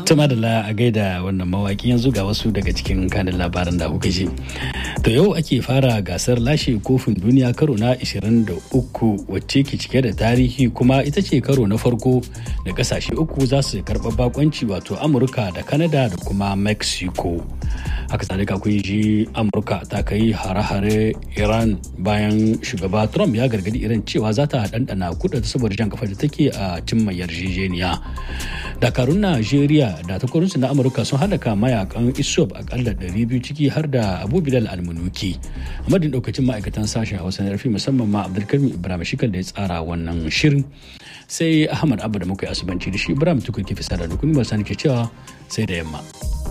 Tuma da a gaida wannan mawaki yanzu ga wasu daga cikin kanin labaran da kuka ji. To yau ake fara gasar lashe kofin duniya karo na 23 wacce ke cike da tarihi kuma ita ce karo na farko da kasashe uku za su karɓa bakonci wato Amurka da Canada da kuma Mexico. Haka tsalika kun ji Amurka ta kai hare-hare Iran bayan shugaba Trump ya gargadi Iran cewa za ta ɗanɗana kudin saboda jan kafa da take a cimma yarjejeniya. Dakarun Najeriya da takwarorinsu na Amurka sun halaka mayakan ISOP akalla 200 ciki har da Abu Bilal Almunuki. A madadin daukacin ma'aikatan sashen Hausa na rafi musamman ma Abdulkarim Ibrahim Shikal da ya tsara wannan shirin. Sai Ahmad Abba da muka yi asubanci da shi Ibrahim Tukur ke fisa da rukuni ba sani ke cewa sai da yamma.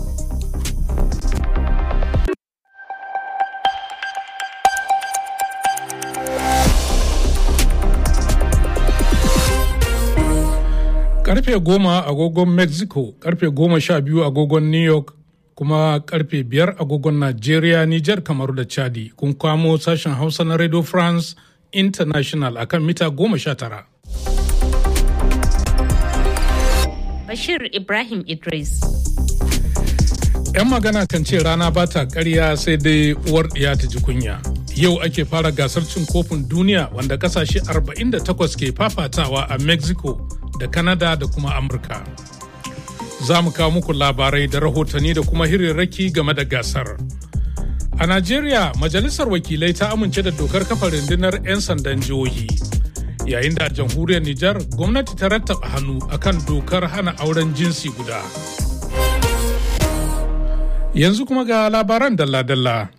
karfe goma agogon mexico karfe goma sha biyu agogon new york kuma karfe biyar agogon nigeria niger kamaru da chadi kun kamo sashen hausa na radio france international akan mita goma sha tara bashir ibrahim idris 'yan magana kan ce rana ba ta karya sai dai uwar ɗiya ta ji kunya yau ake fara gasar cin kofin duniya wanda kasashe 48 ke fafatawa a mexico da Canada da kuma Amurka. Za mu kawo muku labarai da rahotanni da kuma hirarraki game da gasar. A Najeriya, Majalisar Wakilai ta amince da dokar kafa rundunar 'yan sandan jihohi. Yayin da a jamhuriyar Nijar, gwamnati ta rattaba hannu akan dokar hana auren jinsi guda. Yanzu kuma ga labaran dalla-dalla.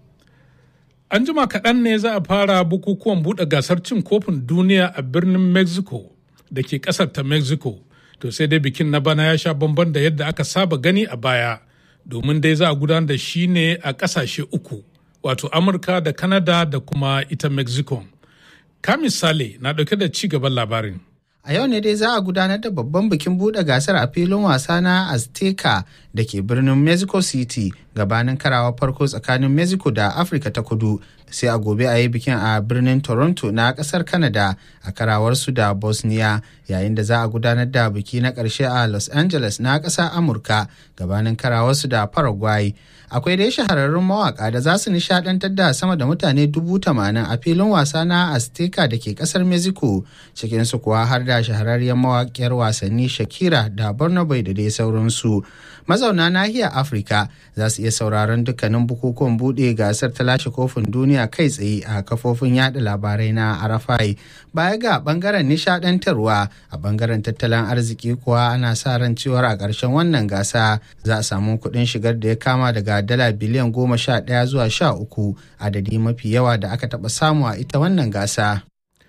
An jima kaɗan ne za a fara bukukuwan buɗe gasar cin kofin duniya a birnin Mexico. da ke kasar ta mexico to sai dai bikin na bana ya sha bamban da yadda aka saba gani a baya domin dai za a gudanar da shi ne a kasashe uku wato amurka da canada da kuma ita mexico ka misali na dauke da ci gaban labarin A yau ne dai za a gudanar da babban bikin buɗe gasar a filin wasa na Azteca da ke birnin Mexico City gabanin karawa farko tsakanin Mexico da Afirka ta kudu sai a gobe a yi bikin a birnin Toronto na ƙasar Canada a karawarsu da Bosnia yayin da za a gudanar da biki na ƙarshe a Los Angeles na ƙasar Amurka gabanin karawarsu da Paraguay. Akwai dai shahararrun mawaka da za su nishadantar da sama da mutane dubu tamanin a filin wasa na Azteca da ke ƙasar Mexico cikinsu kuwa har da shahararriyar mawaƙiyar wasanni Shakira da Barnaby da dai sauransu. Mazauna nahiyar Afirka za su iya sauraron dukkanin bukukuwan buɗe gasar ta lashe kofin duniya kai tsaye a kafofin yada labarai na Arafai. Baya ga bangaren nishadantarwa a bangaren tattalin arziki kuwa ana sa ran cewar a ƙarshen wannan gasa za a samu kuɗin shigar da ya kama daga dala biliyan goma sha ɗaya zuwa sha uku adadi mafi yawa da aka taɓa samu a ita wannan gasa.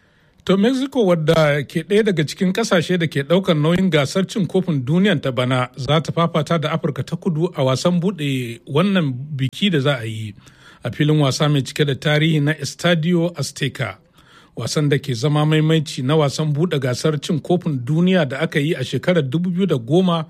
To Mexico wadda ke ɗaya daga cikin ƙasashe da ke ɗaukar nauyin gasar cin kofin duniyan ta bana za ta fafata da Afirka ta kudu a wasan buɗe wannan biki da za a yi a filin wasa mai cike da tarihi na Estadio Azteca. Wasan da ke zama maimaici na wasan buɗe gasar cin kofin duniya da aka yi a shekarar 2010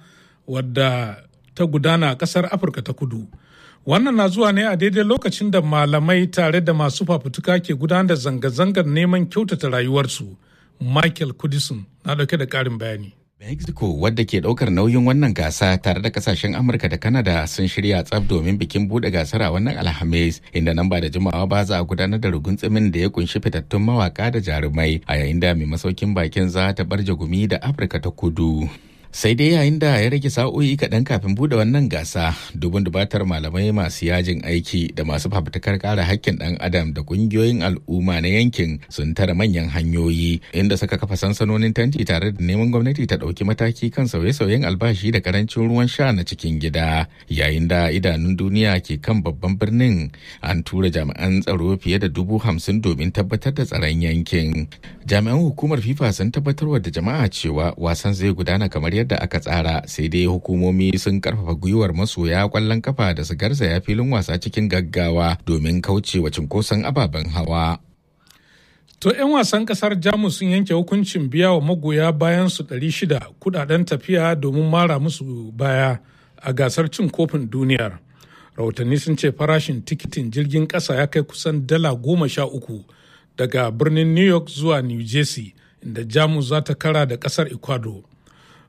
wadda ta gudana a ƙasar Afirka ta kudu. Wannan na zuwa ne a daidai lokacin da malamai tare da masu fafutuka ke gudanar da zanga-zangar neman kyautata rayuwarsu. Michael Kudison na dauke da ƙarin bayani. Mexico wadda ke ɗaukar nauyin wannan gasa tare da kasashen Amurka da Canada sun shirya tsaf domin bikin buɗe gasar a wannan Alhamis inda nan ba da jimawa ba za a gudanar da rugunzumin da ya kunshi fitattun mawaka da jarumai a yayin da mai masaukin bakin za ta barje gumi da Afirka ta kudu. sai dai yayin da ya rage sa'o'i kaɗan kafin buɗe wannan gasa dubun dubatar malamai masu yajin aiki da masu fafutukar kare hakkin ɗan adam da ƙungiyoyin al'umma na yankin sun tara manyan hanyoyi inda suka kafa sansanonin tanti tare da neman gwamnati ta ɗauki mataki kan sauye-sauyen albashi da karancin ruwan sha na cikin gida yayin da idanun duniya ke kan babban birnin an tura jami'an tsaro fiye da dubu hamsin domin tabbatar da tsaron yankin jami'an hukumar fifa sun tabbatarwa da jama'a cewa wasan zai gudana kamar yadda aka tsara sai dai hukumomi sun karfafa gwiwar masoya kwallon kafa da su garzaya filin wasa cikin gaggawa domin kauce wa cinkoson ababen hawa. To 'yan wasan kasar Jamus sun yanke hukuncin biya wa magoya bayan su 600 kudaden tafiya domin mara musu baya a gasar cin kofin duniyar. Rahotanni sun ce farashin tikitin jirgin ƙasa ya kai kusan dala goma sha uku daga birnin New York zuwa New Jersey inda Jamus za ta kara da ƙasar Ecuador.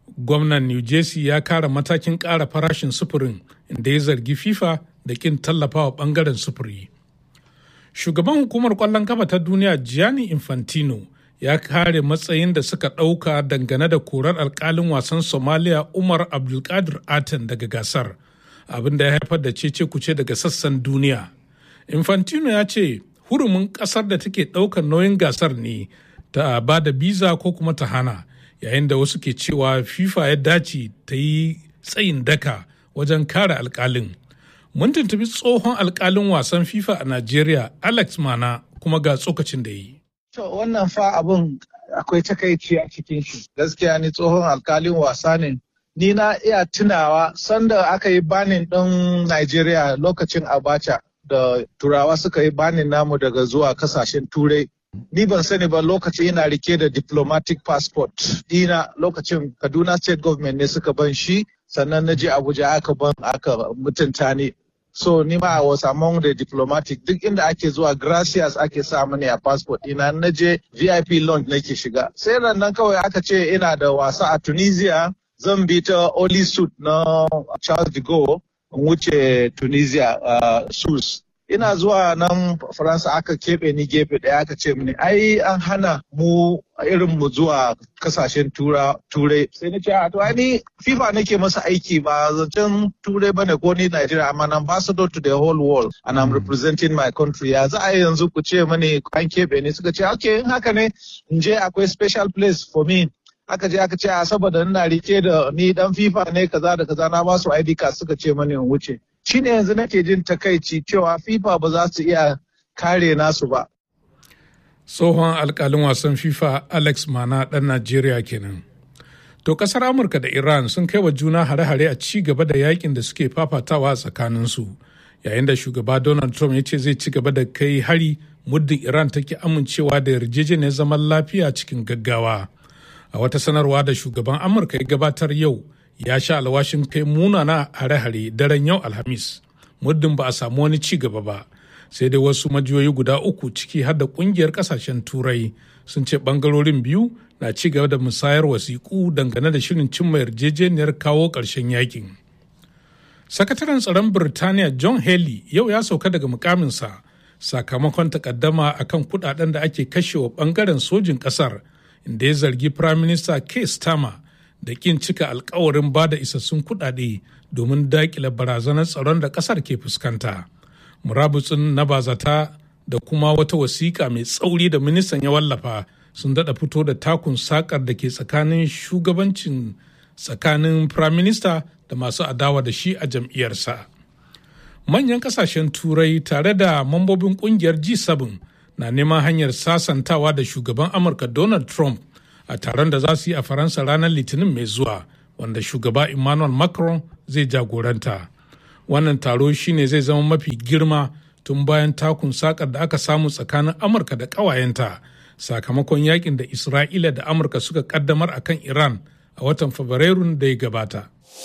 gwamnan new jersey ya kara matakin ƙara farashin sufurin inda ya zargi fifa da ƙin tallafawa ɓangaren sufuri shugaban hukumar ƙwallon kafa ta duniya gianni infantino ya kare matsayin da suka ɗauka dangane da korar alkalin wasan somalia umar abdulkadir aten daga gasar abin da ya haifar da cece kuce daga sassan duniya infantino ya ce hurumin ƙasar da take ɗaukar nauyin gasar ne ta ba da biza ko kuma ta hana yayin da wasu ke cewa fifa ya dace ta yi tsayin daka wajen kare alkalin mun tuntubi tsohon alkalin wasan fifa a najeriya alex mana kuma ga tsokacin da yi To wannan fa abun akwai takaici a cikin shi. Gaskiya ni tsohon alkalin wasa ne. Ni na iya tunawa sanda aka yi banin ɗin Najeriya lokacin Abacha da Turawa suka yi banin namu daga zuwa kasashen Turai. Ni ban sani ba lokacin ina rike da diplomatic passport dina lokacin Kaduna State Government ne suka ban shi sannan na je Abuja aka ban aka mutunta ni. So ni ma I was among the diplomatic duk inda ake zuwa gracias ake sa mani a passport ina na je VIP lounge nake shiga. Sai nan kawai aka ce ina da wasa a Tunisia zan bi ta Oli Suit na Charles de Gaulle in wuce Tunisia uh, Sus. Ina zuwa nan Faransa aka keɓe ni gefe ɗaya aka ce mini ai an hana mu irin mu zuwa kasashen turai sai na ce to ni FIFA nake masa aiki ba zancen turai bane ko ni Nigeria I'm an ambassador to the whole world and I'm representing my country ya za a yi yanzu ku ce mani an keɓe ni suka ce okay in haka ne in je akwai special place for me aka je aka ce a saboda ina rike da ni dan FIFA ne kaza da kaza na ba su ID card suka ce mani in wuce shine yanzu nake jin takaici cewa FIFA ba za su iya kare nasu ba tsohon alkalin wasan fifa alex mana ɗan najeriya kenan to ƙasar amurka da iran sun kai wa juna hare-hare a ci gaba da yakin da suke fafatawa a tsakaninsu yayin da shugaba donald trump ya ce zai ci gaba da kai hari muddin iran take amincewa da yarjejeniyar zaman lafiya cikin gaggawa a wata sanarwa da shugaban amurka ya gabatar yau ya sha alwashin kai munana hare-hare daren yau alhamis muddin ba a samu wani ci gaba ba sai dai wasu majiyoyi guda uku ciki har da kungiyar kasashen turai sun ce bangarorin biyu na ci gaba da musayar wasiƙu dangane da shirin cimma yarjejeniyar kawo ƙarshen yakin sakataren tsaron birtaniya john haley yau ya sauka daga mukaminsa sakamakon takaddama akan kudaden da ake kashewa bangaren sojin kasar inda ya zargi prime minister keir starmer da kin cika alkawarin ba da isassun kudade domin dakile barazanar tsaron da kasar ke fuskanta. murabutsin na bazata da kuma wata wasiƙa mai tsauri da ministan ya wallafa sun daɗa fito da takun sakar da ke tsakanin shugabancin tsakanin prime minister da masu adawa da shi a jam'iyyarsa manyan kasashen turai tare da mambobin kungiyar g7 na neman hanyar sasantawa da shugaban amurka donald trump a taron da za su yi a faransa ranar litinin mai zuwa wanda shugaba emmanuel macron zai jagoranta wannan taro shine zai zama mafi girma tun bayan takun sakar da aka samu tsakanin amurka da ƙawayenta sakamakon yakin da isra'ila da amurka suka kaddamar a kan iran a watan fabrairun da ya gabata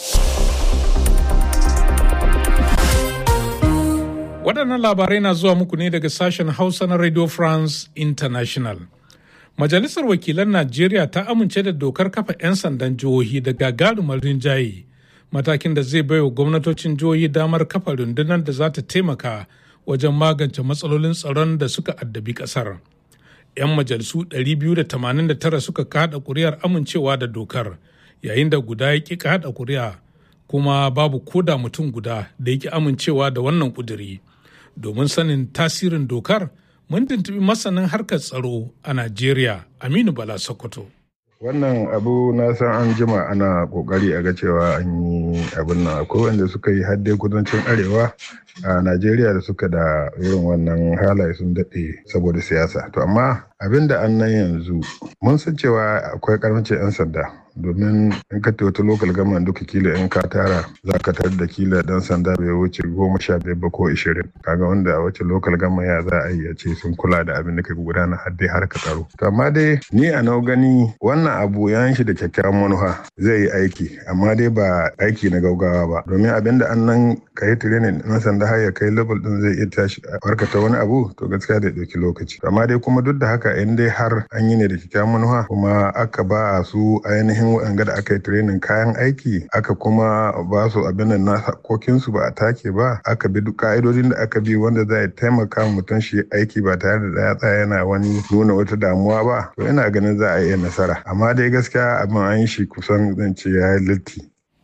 waɗannan labarai na zuwa muku ne daga sashen hausa na radio france international majalisar wakilan najeriya ta amince da dokar kafa 'yan sandan jihohi da gagarumar rinjaye matakin da zai baiwa gwamnatocin jihohi damar kafa rundunar da za ta taimaka wajen magance matsalolin tsaron da suka addabi kasar. 'Yan majalisu 289 suka kada kuri'ar amincewa da dokar yayin da guda ya ƙi kada kuri'a kuma babu koda mutum guda da ya ƙi amincewa da wannan kuduri. Domin sanin tasirin dokar, mun tuntubi masanin harkar tsaro a Najeriya, Aminu Bala Sokoto. wannan abu na san an jima ana kokari a ga cewa an yi abin nan akwai wanda suka yi hadde kudancin arewa a najeriya da suka da irin wannan halaye sun daɗe saboda siyasa to amma abin da an nan yanzu mun san cewa akwai karancin 'yan sanda domin in ka wata lokal gama duka kila in ka tara za ka tar da kila dan sanda bai wuce goma sha biyar ba ko ishirin kaga wanda a wace lokal gama ya za a yi ce sun kula da abin da ka gudana har dai har ka tsaro to amma dai ni a nau gani wannan abu ya shi da kyakkyawan manufa zai yi aiki amma dai ba aiki na gaugawa ba domin abin da an nan ka yi training na sanda har ya kai level din zai iya tashi a barkata wani abu to gaskiya da ɗauki lokaci amma dai kuma duk da haka haka in dai har an yi ne da kyakkyawan manufa kuma aka ba su ainihin waɗanda da aka yi training kayan aiki aka kuma ba su abin da na hakokinsu ba a take ba aka bi duk ka'idodin da aka bi wanda zai taimaka mutum shi aiki ba tare da ya tsaya yana wani nuna wata damuwa ba to ina ganin za a iya nasara amma dai gaskiya abin an yi shi kusan zan ce ya yi litti.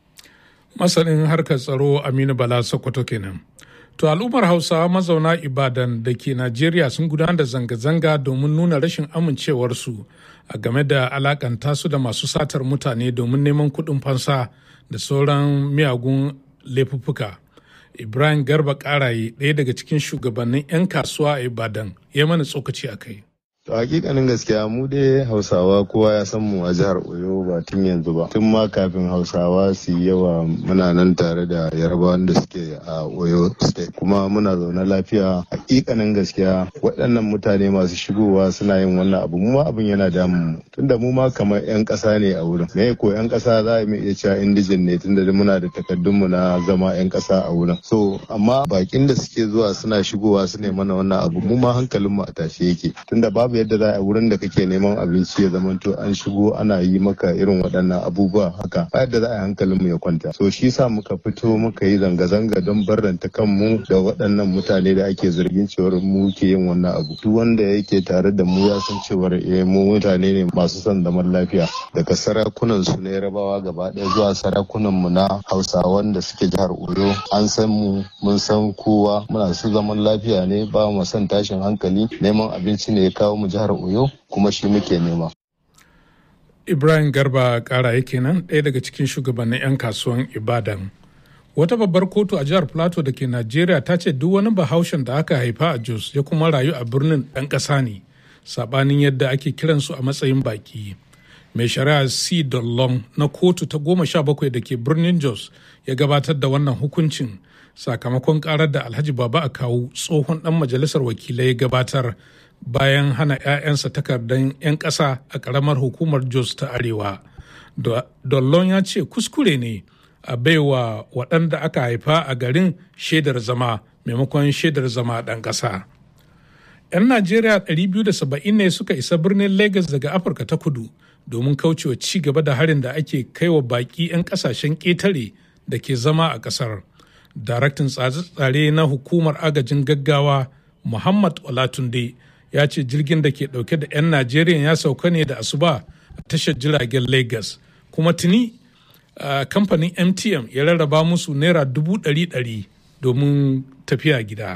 masanin harkar tsaro aminu bala sokoto kenan to al'ummar hausawa mazauna ibadan da ke najeriya sun gudanar da zanga-zanga domin nuna rashin amincewarsu a game da alakanta su da masu satar mutane domin neman kuɗin fansa da sauran miyagun laifuffuka ibrahim garba karaye ɗaya daga cikin shugabannin 'yan kasuwa a ibadan ya mana tsokaci a kai To hakikanin gaskiya mu dai Hausawa kowa ya san mu a jihar Oyo ba tun yanzu ba. Tun ma kafin Hausawa su yi yawa muna nan tare da Yarbawan da suke a Oyo State. Kuma muna zaune lafiya hakikanin gaskiya waɗannan mutane masu shigowa suna yin wannan abu mu ma abin yana damun mu. Tunda mu ma kamar 'yan ƙasa ne a wurin. Me ko 'yan ƙasa za mu iya cewa indijin ne tunda muna da takardun mu na zama 'yan ƙasa a wurin. So amma bakin da suke zuwa suna shigowa su ne mana wannan abu mu ma hankalin mu a tashe yake. Tunda babu babu yadda za a wurin da kake neman abinci ya zamanto an shigo ana yi maka irin waɗannan abubuwa haka ba yadda za a yi hankalin mu ya kwanta so shi sa muka fito muka yi zanga-zanga don barranta kanmu da waɗannan mutane da ake zargin cewar mu ke yin wannan abu duk wanda yake tare da mu ya san cewar eh mu mutane ne masu son zaman lafiya daga sarakunan su na yarabawa gaba ɗaya zuwa sarakunan mu na hausawan da suke jihar oyo an san mu mun san kowa muna su zaman lafiya ne ba mu son tashin hankali neman abinci ne ya kawo mu jihar Oyo kuma shi muke nema. Ibrahim Garba kara yake nan ɗaya daga cikin shugabannin 'yan kasuwan Ibadan. Wata babbar kotu a jihar Plateau da ke Najeriya ta ce duk wani bahaushen da aka haifa a Jos ya kuma rayu a birnin ɗan ƙasa ne, saɓanin yadda ake kiransu a matsayin baki. Mai shari'a C. Dollon na kotu ta goma sha bakwai da ke birnin Jos ya gabatar da wannan hukuncin sakamakon karar da Alhaji Baba a kawu tsohon ɗan majalisar wakilai ya gabatar bayan hana 'ya'yansa takardar 'yan ƙasa a ƙaramar hukumar jos ta arewa dollon ya ce kuskure ne a baiwa waɗanda aka haifa a garin shaidar zama maimakon shaidar zama ɗan ƙasa 'yan najeriya 270 ne suka isa birnin lagos daga afirka ta kudu domin kaucewa ci gaba da harin da ake kaiwa baƙi 'yan ƙasashen ƙetare da ke zama a ƙasar daraktan tsare-tsare na hukumar agajin gaggawa muhammad olatunde ya ce jirgin da ke dauke da 'yan najeriya ya sauka ne da asuba a tashar jiragen lagos kuma tuni kamfanin mtm ya rarraba musu naira dubu ɗari ɗari domin tafiya gida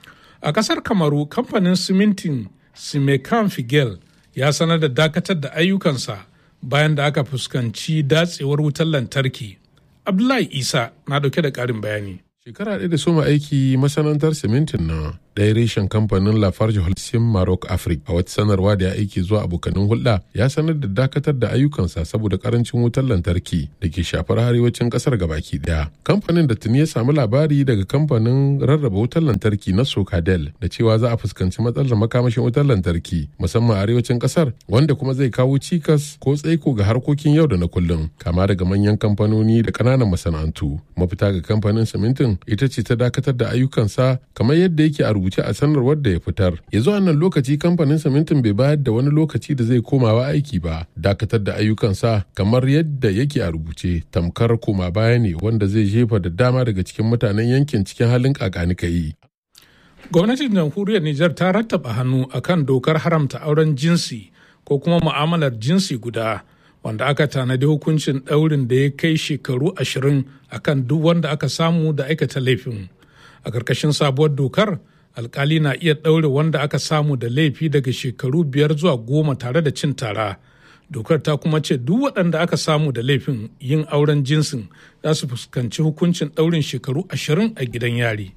a ƙasar kamaru kamfanin simintin simekan figel ya sanar da dakatar da ayyukansa bayan da aka fuskanci datsewar wutar lantarki abdullahi isa na dauke da ƙarin bayani Shekara ɗaya da soma aiki masana'antar simintin na ɗaya reshen kamfanin Lafarge Holcim Maroc Africa a wata sanarwa da ya aiki zuwa abokanin hulɗa ya sanar da dakatar da ayyukansa saboda karancin wutar lantarki da ke shafar arewacin ƙasar gabaki ɗaya. Kamfanin da tuni ya samu labari daga kamfanin rarraba wutar lantarki na Sokadel da cewa za a fuskanci matsalar makamashin wutar lantarki musamman a arewacin ƙasar wanda kuma zai kawo cikas ko tsaiko ga harkokin yau da na kullum kama daga manyan kamfanoni da ƙananan masana'antu. Mafita ga kamfanin simintin ita ce ta dakatar da ayyukansa kamar yadda yake a rubuce a sanarwar da ya fitar ya zuwa nan lokaci kamfanin simintin bai bayar da wani lokaci da zai komawa aiki ba dakatar da ayyukansa kamar yadda yake a rubuce tamkar koma baya ne wanda zai jefa da dama daga cikin mutanen yankin cikin halin kakanika yi gwamnatin jamhuriyar nijar ta rattaba hannu akan dokar haramta auren jinsi ko kuma mu'amalar jinsi guda wanda aka tanadi hukuncin ɗaurin da ya kai shekaru ashirin akan duk wanda aka samu da aikata laifin a ƙarƙashin sabuwar dokar alkali na iya ɗaure wanda aka samu da laifi daga shekaru biyar zuwa goma tare da cin tara dokar ta kuma ce duk waɗanda aka samu da laifin yin auren jinsin za su fuskanci hukuncin ɗaurin shekaru ashirin a gidan yari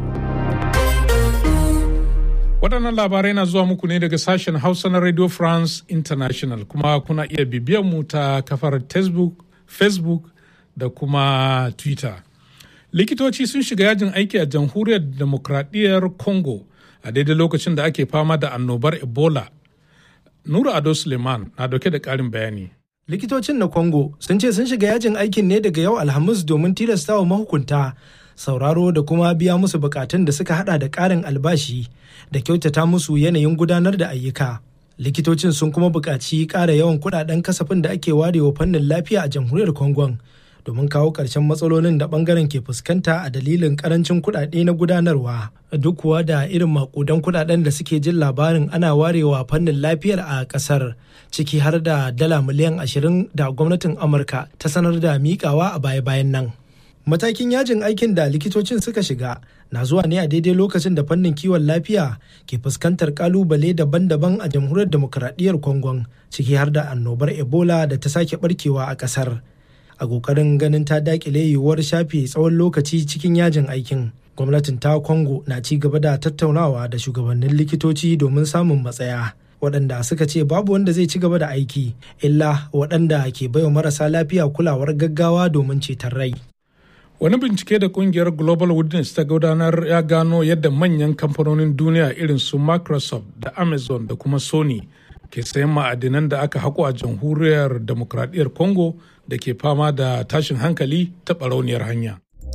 waɗannan labarai na zuwa muku ne daga sashen hausa na radio france international kuma kuna iya bibiyar mu ta kafar facebook da kuma twitter likitoci sun shiga yajin aiki a jamhuriyar demokradiyyar congo a daidai lokacin da ake fama da annobar ebola nura ado suleiman na dauke da ƙarin bayani likitocin na congo sun ce sun shiga yajin aikin ne daga yau alhamis domin tilastawa mahukunta sauraro da kuma biya musu bukatun da suka hada da ƙarin albashi da kyautata musu yanayin gudanar da ayyuka. likitocin sun kuma buƙaci ƙara yawan kuɗaɗen kasafin da ake warewa fannin lafiya a jamhuriyar kongon domin kawo ƙarshen matsalolin da ɓangaren ke fuskanta a dalilin ƙarancin kuɗaɗe na gudanarwa duk kuwa da irin makudan kuɗaɗen da suke jin labarin ana warewa fannin lafiyar a ƙasar ciki har da dala miliyan ashirin da gwamnatin amurka ta sanar da miƙawa a baya-bayan nan matakin yajin aikin da likitocin suka shiga na zuwa ne a daidai lokacin da fannin kiwon lafiya ke fuskantar kalubale daban-daban a jamhuriyar demokuraɗiyyar kongon ciki har da annobar ebola da ta sake barkewa a ƙasar a ƙoƙarin ganin ta daƙile yiwuwar shafe tsawon lokaci cikin yajin aikin gwamnatin ta kongo na ci gaba da tattaunawa da shugabannin likitoci domin samun matsaya waɗanda suka ce babu wanda zai ci gaba da aiki illa waɗanda ke baiwa marasa lafiya kulawar gaggawa domin ceton rai Wani bincike da kungiyar Global Witness ta gudanar ya gano yadda manyan kamfanonin duniya irin su Microsoft da Amazon da kuma Sony ke sayan ma'adinan da aka haƙo a jamhuriyar demokradiyyar Congo da ke fama da tashin hankali ta barauniyar hanya.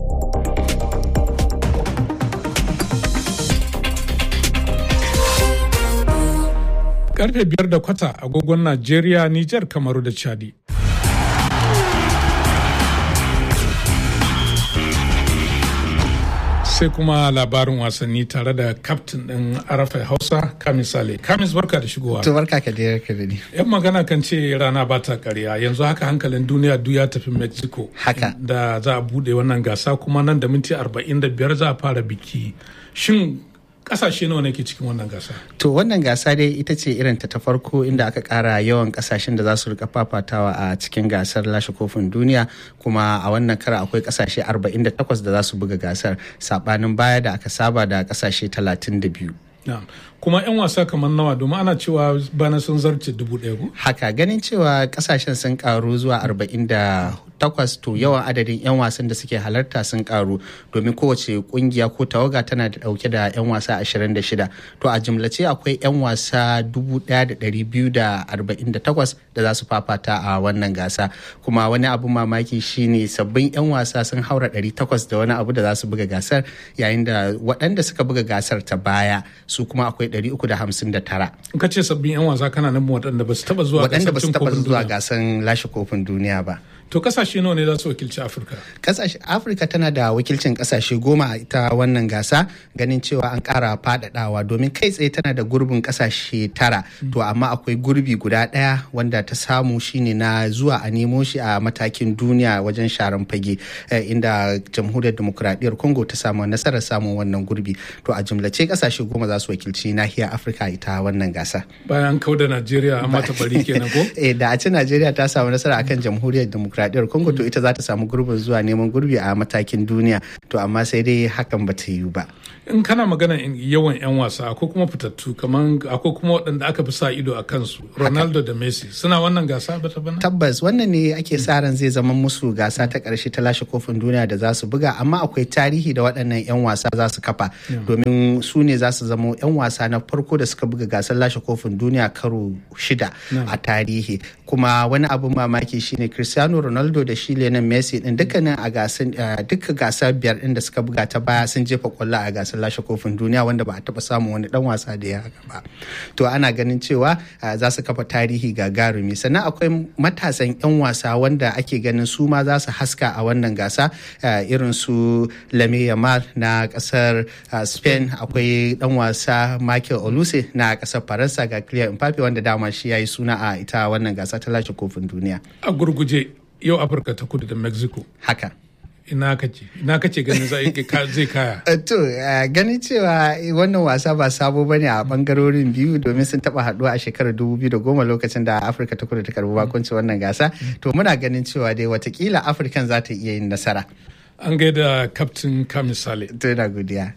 Karfe biyar da kwata agogon Najeriya, Nijar, Kamaru da Chadi. sai kuma labarin wasanni tare da kaftin ɗin arafai hausa kamis sale kamis barka da shigowa to barka ka da ka da ni yan magana kan ce rana ba ta karya yanzu haka hankalin duniya duk ya tafi mexico haka da za a bude wannan gasa kuma nan da minti 45 za a fara biki shin kasashe nawa ne ke cikin wannan gasa to wannan gasa dai ita ce irin ta ta farko inda aka kara yawan kasashen da za su rika fafatawa a cikin gasar lashe kofin duniya kuma a wannan kara akwai kasashe 48 da za su buga gasar sabanin baya da aka saba da kasashe 32 kuma 'yan wasa kamar nawa domin ana cewa bana sun zarce dubu ɗaya ko? haka ganin cewa kasashen sun karu zuwa arba'in da takwas to yawan adadin 'yan wasan da suke halarta sun karu domin kowace kungiya ko tawaga tana da dauke da 'yan wasa 26 to a jimlace akwai 'yan wasa 1248 da za su fafata a wannan gasa kuma wani abu mamaki shine sabbin 'yan wasa sun haura 800 da wani abu da za su buga gasar yayin da waɗanda suka buga gasar ta baya su kuma akwai 359 ka ce sabbin 'yan wasa kana nan waɗanda ba su taɓa zuwa waɗanda ba su taɓa zuwa gasan lashe kofin duniya ba To kasashe nawa ne za su wakilci Afirka? Kasashe Afirka tana da wakilcin kasashe goma a ita wannan gasa ganin cewa an ƙara faɗaɗawa domin kai tsaye tana da gurbin kasashe tara. To amma akwai gurbi guda ɗaya wanda ta samu shine na zuwa a nemo shi a matakin duniya wajen sharan fage inda jamhuriyar demokuraɗiyyar Congo ta samu nasarar samun wannan gurbi. To a jumlace kasashe goma za su wakilci nahiyar Afirka ita wannan gasa. Bayan kau da Najeriya amma ta bari kenan ko? Eh da a ce Najeriya ta samu nasara akan jamhuriyar demokuraɗiyyar demokradiyyar congo to ita za ta samu gurbin zuwa neman gurbi a matakin duniya to amma sai dai hakan ba ta yiwu ba in kana magana yawan 'yan wasa akwai kuma fitattu kamar akwai kuma waɗanda aka fi sa ido a kansu ronaldo da messi suna wannan gasa ba ta bana tabbas wannan ne ake sa ran zai zama musu gasa ta ƙarshe ta lashe kofin duniya da za su buga amma akwai tarihi da waɗannan 'yan wasa za su kafa domin su ne za su zama 'yan wasa na farko da suka buga gasar lashe kofin duniya karo shida a tarihi kuma wani abin mamaki shine cristiano ronaldo da shi lionel messi din dukkanin a gasar duka gasar biyar din da suka buga ta baya sun jefa kwallo a gasar lashe kofin duniya wanda ba a taba samun wani dan wasa da ya haka ba to ana ganin cewa za su kafa tarihi gagarumi sannan akwai matasan yan wasa wanda ake ganin su ma za su haska a wannan gasa irin su lame yamal na kasar spain akwai dan wasa michael oluse na kasar faransa ga clear mbappe wanda dama shi ya yi suna a ita wannan gasa ta lashe kofin duniya a gurguje yau afirka ta kudu da mexico haka ina kace ina kace ganin zai kaya to ganin cewa wannan wasa ba sabo bane a bangarorin biyu domin sun taba haduwa a shekarar 2010 lokacin da afirka ta kudu ta karbi bakunci wannan gasa to muna ganin cewa dai watakila afirkan za ta iya yin nasara an gaida kaftin kamisale to ina godiya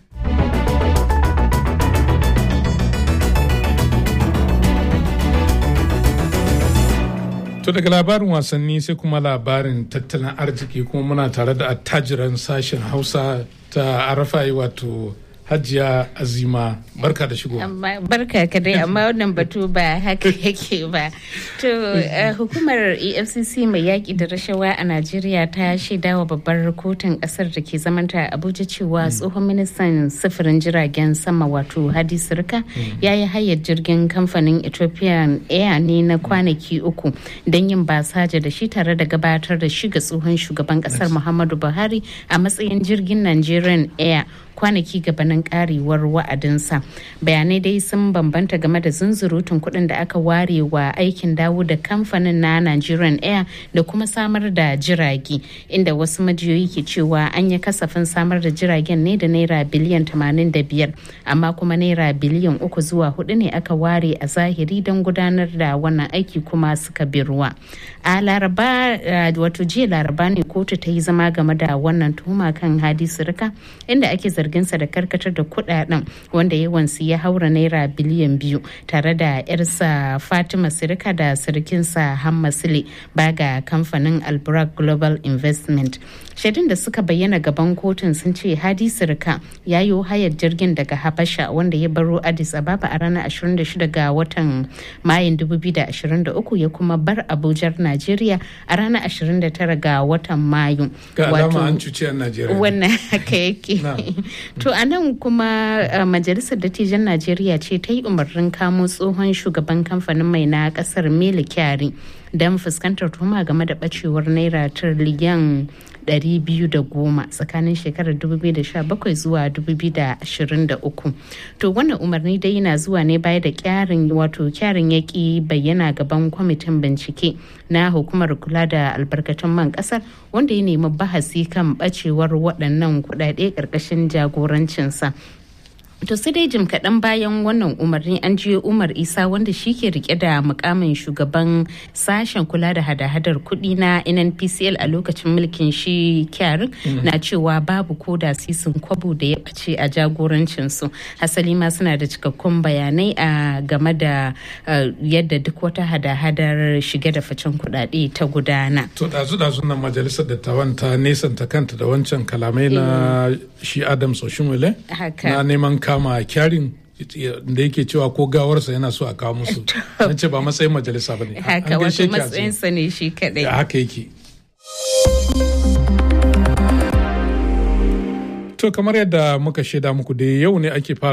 To daga labarin wasanni sai kuma labarin tattalin arziki kuma muna tare da attajiran sashen Hausa ta Arafai wato Hajiya Azima barka da shigo. Barka ka dai amma wannan batu ba haka yake ba. To hukumar EFCC mai yaƙi da rashawa a Najeriya ta shaida wa babbar kotun ƙasar da ke zamanta Abuja cewa tsohon ministan sufurin jiragen sama wato Hadi Sirka ya yi hayar jirgin kamfanin Ethiopian Air ne na kwanaki uku don yin basaja da shi tare da gabatar da shi ga tsohon shugaban ƙasar Muhammadu Buhari a matsayin jirgin Nigerian Air kwanaki gabanin karewar wa'adinsa bayanai dai sun bambanta game da zunzurutun kuɗin da aka ware wa aikin dawo da kamfanin na nigerian air da kuma samar da jirage inda wasu majiyoyi ke cewa an yi kasafin samar da jiragen ne da naira biliyan 85 amma kuma naira biliyan uku zuwa hudu ne aka ware a zahiri don gudanar da wannan aiki kuma suka bi ruwa a laraba wato jiya laraba ne kotu ta yi zama game da wannan tuhuma kan hadi sirika inda ake zarginsa da karkatar da kudaden wanda yawansu ya haura naira biliyan biyu tare da yarsa fatima sirika da sirikinsa hamma sile baga kamfanin albrak global investment shaidun da suka bayyana gaban kotun sun ce hadi sirika ya yi hayar jirgin daga habasha wanda ya baro addis ababa a ranar 26 ga watan mayun 2023 ya kuma bar abujar najeriya a ranar 29 ga watan mayu ga alama an cuci a najeriya wannan haka yake to a nan kuma majalisar dattijan najeriya ce ta yi umarnin kamo tsohon shugaban kamfanin mai na kasar mele kyari don fuskantar tuhuma game da bacewar naira tiriliyan 210 tsakanin shekarar 2017 zuwa 2023 to wannan umarni dai yana zuwa ne baya da kyarin wato kyarin yaki bayyana gaban kwamitin bincike na hukumar kula da albarkatun man kasar wanda ya nemi bahasi kan bacewar waɗannan kuɗaɗe ƙarƙashin jagorancinsa To sai dai jim kaɗan bayan wannan umarni an jiyo Umar Isa wanda shi ke rike da mukamin shugaban sashen kula da hada-hadar kuɗi na NNPCL a lokacin mulkin shi kyarin na cewa babu ko da sisin kwabo da ya ɓace a jagorancinsu. Hasali ma suna da cikakkun bayanai a game da yadda duk wata hada-hadar shige da facen kuɗaɗe ta gudana. To ɗazu-ɗazu nan majalisar dattawan ta nesanta kanta da wancan kalamai na shi Adam Soshimule na neman kama kyarin da yake cewa ko gawarsa yana so a kawo musu na ce ba matsayin majalisa ba ne haka wato matsayinsa ne shi kadai haka yake to kamar yadda muka shaida muku da yau ne ake fara